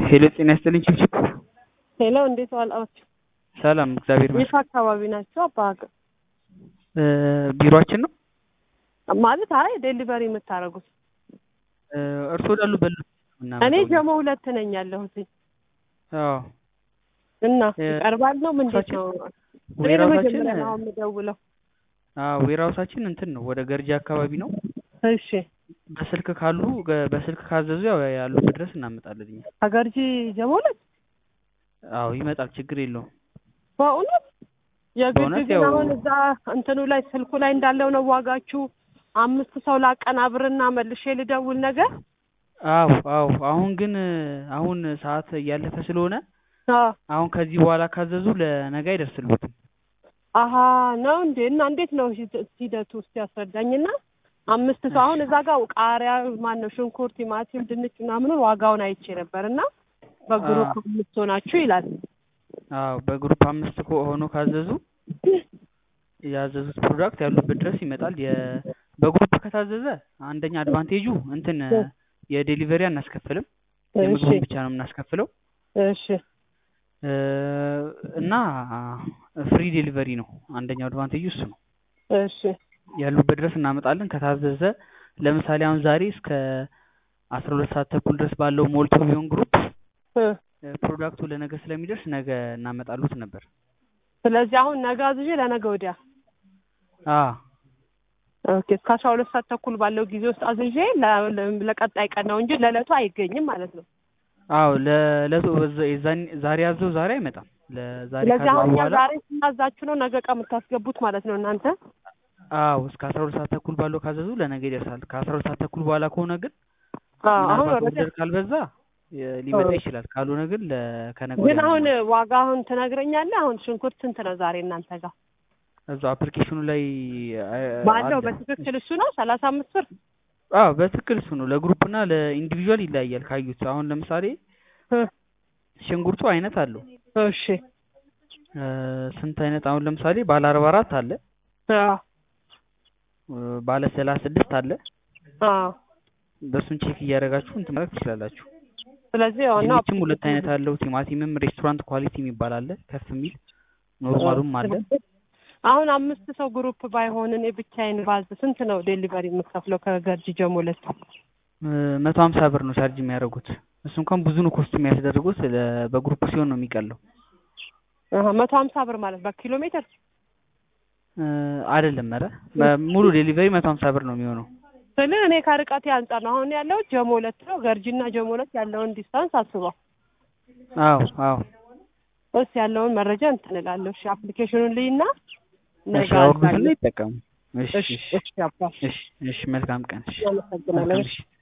ሄሎ ጤና ይስጥልኝ ችብችብ ሄሎ እንዴት ዋላችሁ? ሰላም እግዚአብሔር የት ይመስገን አካባቢ ናቸው? አባ እ ቢሮአችን ነው ማለት አይ ዴሊቨሪ የምታደርጉት እ እርስዎ ወዳሉበት ነው እኔ የምናመጣው ጀሞ ሁለት ነኝ ያለሁት አዎ እና እ ይቀርባል ነው ምንድን ነው? እኔ ዌራውሳችን ለመጀመሪያ ነው የምደውለው። አዎ ዌራውሳችን እንትን ነው ወደ ገርጂ አካባቢ ነው እሺ በስልክ ካሉ ገ- በስልክ ካዘዙ ያው ያሉበት ድረስ እናመጣለን እኛ አገርጂ ጀሞ ሁለት አዎ ይመጣል ችግር የለውም በእውነት የግድ በእውነት ግን ያው- አሁን እዛ እንትኑ ላይ ስልኩ ላይ እንዳለው ነው ዋጋችሁ አምስት ሰው ላቀናብርና መልሼ ልደውል ነገር አዎ አዎ አሁን ግን አሁን ሰዓት እያለፈ ስለሆነ አዎ አሁን ከዚህ በኋላ ካዘዙ ለነገ አይደርስልዎትም አሀ ነው እንዴ? እና እንዴት ነው ሂደ- ሂደቱ ውስጥ ያስረዳኝና አምስት ሰው አሁን እዛ ጋር ቃሪያ ማን ነው ሽንኩርት፣ ቲማቲም፣ ድንች ምናምኑን ዋጋውን አይቼ ነበር እና በግሩፕ አምስት ሆናችሁ ይላል። አዎ በግሩፕ አምስት ኮ- ሆኖ ካዘዙ ያዘዙት ፕሮዳክት ያሉበት ድረስ ይመጣል። የ በግሩፕ ከታዘዘ አንደኛ አድቫንቴጁ እንትን የዴሊቨሪ አናስከፍልም፣ እሺ የምግቡን ብቻ ነው የምናስከፍለው እሺ እ እና ፍሪ ዴሊቨሪ ነው። አንደኛው አድቫንቴጁ እሱ ነው። እሺ ያሉበት ድረስ እናመጣለን። ከታዘዘ ለምሳሌ አሁን ዛሬ እስከ አስራ ሁለት ሰዓት ተኩል ድረስ ባለው ሞልቶ ቢሆን ግሩፕ እ እ ፕሮዳክቱ ለነገ ስለሚደርስ ነገ እናመጣሉት ነበር። ስለዚህ አሁን ነገ አዝዤ ለነገ ወዲያ አ ኦኬ እስከ አስራ ሁለት ሰዓት ተኩል ባለው ጊዜ ውስጥ አዝዤ ለ- ለ- ለቀጣይ ቀን ነው እንጂ ለዕለቱ አይገኝም ማለት ነው። አዎ ለለቱ የዛን ዛሬ ያዘው ዛሬ አይመጣም። ለዛሬ ስለዚህ ካዘው አሁን እኛ በኋላ ዛሬ ስናዛችሁ ነው ነገ ቀን የምታስገቡት ማለት ነው እናንተ። አዎ እስከ አስራ ሁለት ሰዓት ተኩል ባለው ካዘዙ ለነገ ይደርሳል። ከአስራ ሁለት ሰዓት ተኩል በኋላ ከሆነ ግን አዎ አሁን ምናልባት ወረደ ኦርደር ካልበዛ የ- ሊመጣ አዎ። ይችላል። ካልሆነ ግን ለ ከነገ ግን ወዲያ ነው አሁን የሚሆነው። ዋጋ አሁን ትነግረኛለህ? አሁን ሽንኩርት ስንት ነው ዛሬ እናንተ ጋር እዛው አፕሊኬሽኑ ላይ አ- ባለው አለ። በትክክል እሱ ነው ሰላሳ አምስት ብር አዎ በትክክል እሱ ነው። ለግሩፕ እና ለኢንዲቪዥዋል ይለያያል። ካዩት አሁን ለምሳሌ እ ሽንኩርቱ አይነት አለው እሺ እ ስንት አይነት አሁን ለምሳሌ ባለ አርባ አራት አለ አዎ እ ባለ ሰላሳ ስድስት አለ። አዎ በእሱን ቼክ እያደረጋችሁ እንትን ማለት ትችላላችሁ። ስለዚህ ዋና ድንችም ሁለት አይነት አለው። ቲማቲምም ሬስቶራንት ኳሊቲ የሚባል አለ ከፍ የሚል ኖርማሉም አለ። አሁን አምስት ሰው ግሩፕ ባይሆን እኔ ብቻዬን ባዝ ስንት ነው ዴሊቨሪ የምከፍለው ከገርጂ ጀሞለት? እ መቶ ሀምሳ ብር ነው ቻርጅ የሚያደርጉት። እሱ እንኳን ብዙ ነው ኮስት የሚያስደርጉት ለ- በግሩፕ ሲሆን ነው የሚቀለው። አሀ መቶ ሀምሳ ብር ማለት በኪሎ ሜትር እ አይደለም ኧረ በ- ሙሉ ዴሊቨሪ መቶ ሀምሳ ብር ነው የሚሆነው። ስል እኔ ከርቀቴ አንጻር ነው አሁን ያለው ጀሞ ሁለት ነው። ገርጂና ጀሞ ሁለት ያለውን ዲስታንስ አስበው አዎ አዎ እስ ያለውን መረጃ እንትን እላለሁ። እሺ አፕሊኬሽኑን ልይና ነገ እሺ አውርዱትና አዛለሁ። ይጠቀሙ። እሺ እሺ እሺ እሺ አባ እሺ እሺ መልካም ቀን። እሺ አመሰግናለሁ። መልካም ምሽት።